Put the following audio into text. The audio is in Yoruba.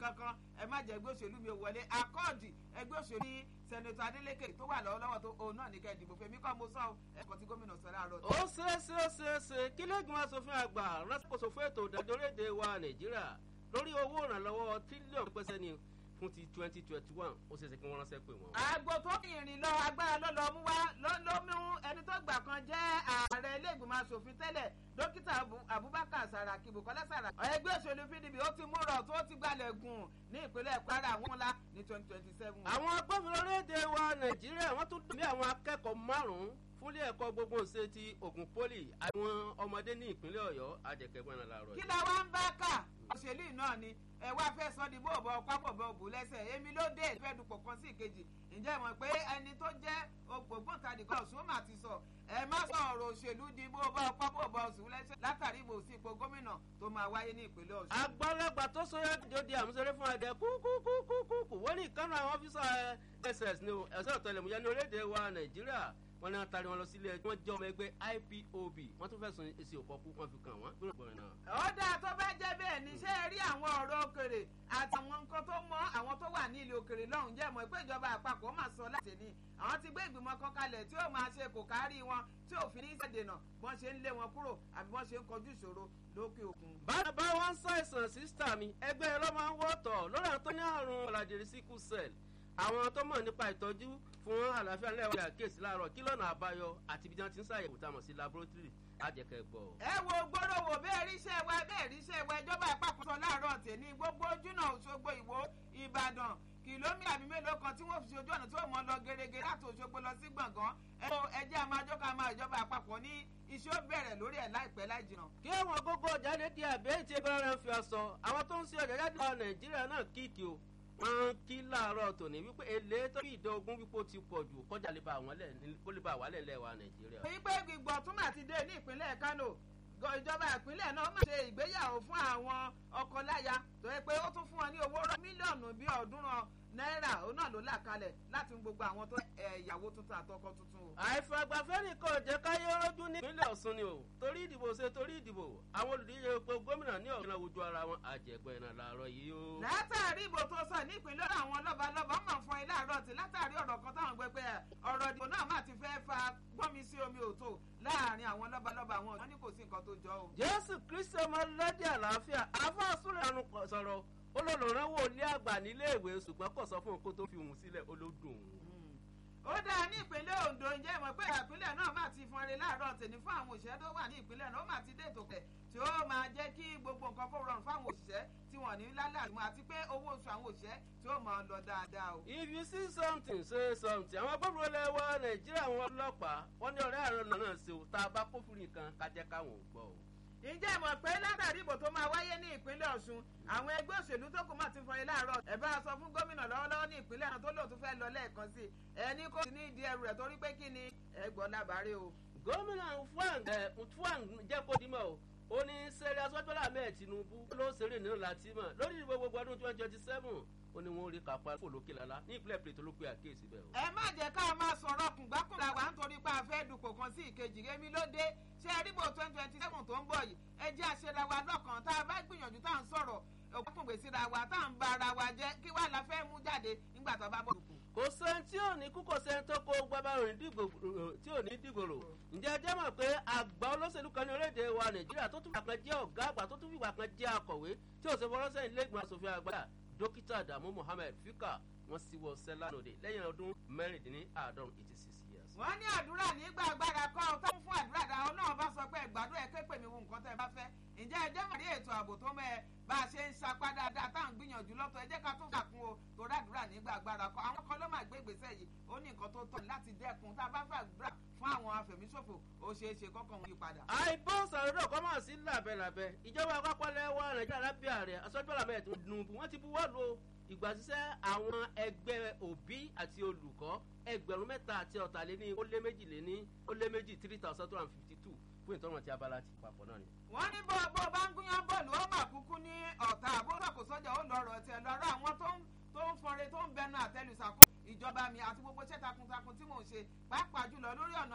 kankan ẹ má jẹ́ ẹgbẹ́ òṣèlú mi ò wọlé akọ́ọ̀dì ẹgbẹ́ òṣèlú ní sẹ́nẹ̀tọ̀ Adeleke tó wà lọ́wọ́lọ́wọ́ tó òun náà ní kẹ́ ìdìbò fèmí kọ́ mo sọ ẹ̀kọ́ tí gómìnà sọ láàárọ̀. ó ṣeé ṣe ó ṣeé ṣe kí lẹ́gbọ̀n aṣòfin àgbà rásìkòsò fún ètò ìdájọ́ léde wa Nàìjíríà lórí owó ìrànlọ́wọ́ tírílíọ̀nù pẹ́sẹ́ ni fún ti twenty twenty one ó ṣeéṣe kí wọ́n ránṣẹ́ pé wọ́n. àgbo tó ní ìrìn lọ agbára ló lọ mú wá ló mú ẹni tó gbà kan jẹ́ ààrẹ ilé ìgbìmọ̀ asòfin tẹ́lẹ̀ dókítà Abubakar Saraki Bukola Saraki. ẹgbẹ́ òṣèlú PDP ó ti múrọ̀ tó ti gbalẹ̀ gùn ní ìpínlẹ̀ Kwara àwọn ńlá ní twenty twenty seven. àwọn agbófinró léde wa Nàìjíríà wọ́n tún dùn bí àwọn akẹ́kọ̀ọ́ márùn-ún fúnlé ẹ̀kọ́ gbogbo ṣe ti Ògùn poli àwọn ọmọdé ní ìpínlẹ̀ Ọ̀yọ́ àjẹkẹ́gbọ́n náà láàárọ̀ yìí. kí la wá ń bá kà òṣèlú náà ni ẹ wá fẹ́ sọ di bóòbọ̀ pápọ̀bọ̀ òbú lẹ́sẹ̀ èmi ló dé ìfẹ́ dupò kan sí ìkejì ǹjẹ́ mọ̀ pé ẹni tó jẹ́ ògbóǹtarì kan ọ̀ṣun mà ti sọ ẹ má sọ ọ̀rọ̀ òṣèlú di bóòbọ̀ pápọ̀bọ̀ òṣù lẹ́sẹ̀ látàrí ìbò sí ipò gómìnà tó máa wáyé ní ìpínlẹ̀ ọ̀ṣun. àgbàlagbà tó sọyà jọ di àmúṣeré fún ẹdẹ kúkúkúkúkú wọ́n ní ìkànnì àwọn ọ́fíìsà ss ní ẹ̀sẹ̀ ọ̀tẹlẹ̀múyẹ́ ní orílẹ̀-èdè wa nàìjíríà wọ́n ní atari wọn lọ sílé ẹjọ́ wọ́n jẹ́ ọmọ ẹgbẹ́ IPOB wọ́n tún fẹ̀sùn èsì òpọkú wọ́n fi kàn wọ́n gbọ́dọ̀ gbọ́dọ̀ náà. ó dáa tó bá jẹ́ bẹ́ẹ̀ ní ṣé ẹ rí àwọn ọ̀rọ̀ òkèrè àtàwọn nǹkan tó mọ́ àwọn tó wà ní ilé òkèrè lọ́hùn jẹ́ mọ́ pé ìjọba àpapọ̀ máa sọ láti ní àwọn ti gbé ìgbìmọ̀ kan kalẹ̀ tí ó máa ṣe kò kárí wọn tí òfin ní ìṣèdènà bọ́n ṣe ń lé wọn kúrò àbí bọ́n ṣe ń kojú ìṣòro lókè òkun. bá wọn ṣàìsàn sísítà mi ẹgbẹ́ ẹ ló máa ń wọ́tọ̀ lórí àwọn tó ní àrùn ọ̀làjèrè sickle cell àwọn tó mọ̀ nípa ìtọ́jú fún àlàáfíà ńlẹ̀ wọlé àkíyèsí láàárọ̀ kí lọ́nà àbáyọ àti ibi tí wọ́n ti ń ṣàyẹ̀wò tá a mọ̀ sí laboratory àjẹkẹ́ gbọ́. ẹ wo gbọ́dọ̀wò bẹ́ẹ̀ ríṣẹ́ wa bẹ́ẹ̀ ríṣẹ́ wa ìjọba àpapọ̀ sọ láàárọ̀ tèmi gbogbo ojúnà Òṣogbo Ìwó Ìbàdàn kìlómítà bíi mélòó kan tí wọ́n fi ṣojú ọ̀nà tí ó mọ lọ gẹ́gẹ́ láti Òṣogbo lọ sí gbọ̀ngàn ẹjẹ́ àmàjọ́ ká máa ìjọba àpapọ̀ ní iṣẹ́ ó bẹ̀rẹ̀ lórí ẹ̀ láìpẹ́ láì jìnnà. kí àwọn gógó jáde di àbẹ́ tí ẹgbẹ́ rẹ̀ ń fi ọsọ àwọn tó ń ṣe ọjà jáde lọ Nàìjíríà náà kíkì o wọ́n kí láàárọ̀ tòní wípé èlé tó bí ìdá ogún wípé ó ti pọ̀ jù kọjá lè ba àwọn kó lè ba àwọn lẹ̀ wa Nàìjíríà. wípé gbígbọ́ tún mà ti dé ní ìpínlẹ̀ Kánò ìjọba ìpínlẹ̀ náà máa ṣe ìgbéyàwó fún àwọn ọkọláya tó yẹ pé ó tún fún wọn ní owó mílíọ̀nù bíi ọ̀ọ́dúnrún náírà òun náà ló là kalẹ̀ láti fún gbogbo àwọn tó ìyàwó tuntun àtọkọ tuntun o. àìfàgbàfẹ́ nìkan jẹ́ káyé rọ́jú ní ìpínlẹ̀ Ọ̀ṣun ni o torí ìdìbò ṣe torí ìdìbò àwọn olùdíje epo gómìnà ní ọ̀gbìn àwùjọ ara wọn àjẹgbẹ́ náà làárọ̀ yìí o. látàrí ìbò tó sọ ní ìpínlẹ̀ àwọn lọ́balọ́ba máa fọn ilé àárọ̀ tí látàrí ọ̀rọ̀ kan táwọn gbé pé ọ̀rọ̀ ìdìbò náà máa ti fẹ́ fa gbọ́nmi sí omi òtó láàrin àwọn lọ́balọ́ba àwọn wọn ní kò sí nǹkan tó jọ o. Jésù Kristi ọmọ lẹ́dí àlàáfíà afáàsúrẹ̀ àrùn sọ̀rọ̀ olólùrànwọ́ ilé àgbà nílé ìwé ṣùgbọ́n kò sọ fún un kó tó fi òun sílẹ̀ olódùn ó dáa ní ìpínlẹ̀ Ondo ǹjẹ́ ìmọ̀ pé ìpínlẹ̀ náà máa ti fọn eré láàárọ̀ tèmi fún àwọn òṣìṣẹ́ tó wà ní ìpínlẹ̀ náà ó máa ti dé ètò kẹ̀ tí ó máa jẹ́ kí gbogbo nǹkan kó rọrùn fáwọn òṣìṣẹ́ tí wọ́n ní lálàmú àti pé owó oṣù àwọn òṣìṣẹ́ tí ó máa lọ dáadáa o. if you see something say something àwọn agbófinró ilẹ̀ wa Nàìjíríà wọn ọlọ́pàá wọn ní ọ̀rẹ́ àrùn náà ṣe o tá a bá kófìrí nǹkan ká jẹ́ káwọn ò gbọ́ o ǹjẹ́ ìmọ̀ pé látàrí ìbò tó máa wáyé ní ìpínlẹ̀ Ọ̀ṣun àwọn ẹgbẹ́ òṣèlú tó kù máa ti fọyín láàárọ̀ ẹ̀ bá a sọ fún gómìnà lọ́wọ́lọ́wọ́ ní ìpínlẹ̀ náà tó lóòótọ́ fẹ́ lọ lẹ́ẹ̀kan sí i ẹni kò sí ní ìdí ẹrù rẹ̀ torí pé kí ni ẹgbọ́n lábàárẹ̀ o. gómìnà Fuang Fuang jẹ́ kó dimọ̀ o ó ní sẹ́rí asọ́jọ́lá mẹ́ẹ̀ Tinubu ló ṣeré nínú Latima lórí ìdìbò gbogbo ọdún twenty twenty seven ó ní wọn rí kápá fòlókè lálá ní ìpínlẹ̀ Plateau ló pe àkíyèsí bẹ́ẹ̀ o. ẹ má jẹ́ ká máa sọ̀rọ̀ kùngbákùnlá wa nítorí pé a fẹ́ dupò kan sí ìkejì rémi ló dé ṣé ẹ rígbò twenty twenty seven tó ń bọ̀ yìí ẹ jẹ́ àṣẹra wa lọ́kàn tá a bá gbìyànjú tá à ń sọ̀rọ̀ òkúngbè síra wa tá à ń ba ara wa jẹ́ kí wàá la fẹ́ mú jáde nígbà tó bá bọ̀ dupò. kò sẹ́ni tí ò ní kú kò sẹ́ni tó kó gbábàrún tí ò ní dìgbòrò ǹjẹ́ ẹ jẹ́ mọ̀ pé àgbà olóṣèlú kan ní orílẹ̀-èdè wa Nàìjíríà tó tún fìgbà kan jẹ́ ọ̀gá àgbà tó tún fìgbà kan jẹ́ akọ̀wé tí ò ṣe fọwọ́ sẹ́yìn lẹ́gbọ̀n aṣòfin àgbà dókítà Adamu Mohammed Fika wọ́n sì wọ sẹ́lánòdè lẹ́yìn ọdún mẹ́rìndínláàádọ́rùn eighty six years. wọ́n ní àdúrà nígbà agbára kọ́ ọ tó ń fún àdúrà dáa ọlọ́run bá sọ pé ìgbàdúrà ẹ ké pè mí wo nǹkan tẹ́ ẹ bá fẹ́ ǹjẹ́ ẹ jẹ́ mọ̀ ní ètò ààbò tó mẹ́ ẹ bá a ṣe ń sapá dáadáa tá à ń gbìyànjú lọ́tọ̀ ẹ jẹ́ ká tún kàkún o torí àdúrà nígbà agbára kọ́ àwọn kan ló máa gbé ìgbésẹ̀ yìí ó ní nǹkan tó tọ́ láti dẹ́kun tá a bá fẹ́ àdúrà fún àwọn afẹ̀míṣòfò ó ṣeé ṣe kọ́kàn wọn yí padà. àìbó sàrẹ́dọ̀ kọ́ máa sí làbẹ́làbẹ́ ìjọba àpapọ̀ lẹ́wọ́ nàìjíríà lábẹ́ ààrẹ aṣọ́jọ́lá mẹ́rin tó dùnbù wọ́n ti buwọ́ lu ìgbàsíṣẹ́ àwọn ẹgbẹ́ òbí àti olùkọ́ ẹgbẹ̀rún mẹ́ta àti ọ̀tàléní ó lé méjìléní ó lé méjì three thousand two hundred and fifty two fún ìtọ́nà tí abala ti papọ̀ náà ni. wọ́n ní bó bó bá ń gúnyán bọ́ọ̀lù ó mà kúkú ní ọ̀tá àbúrò kò sọ́jà ó lọ́rọ̀ tiẹ̀ lọ́rọ̀ àwọn tó ń tó ń fọre tó ń bẹnu àtẹlùsàkó ìjọba mi àti gbogbo iṣẹ́ takuntakun tí mò ń ṣe pàápàá jùlọ lórí ọ̀nà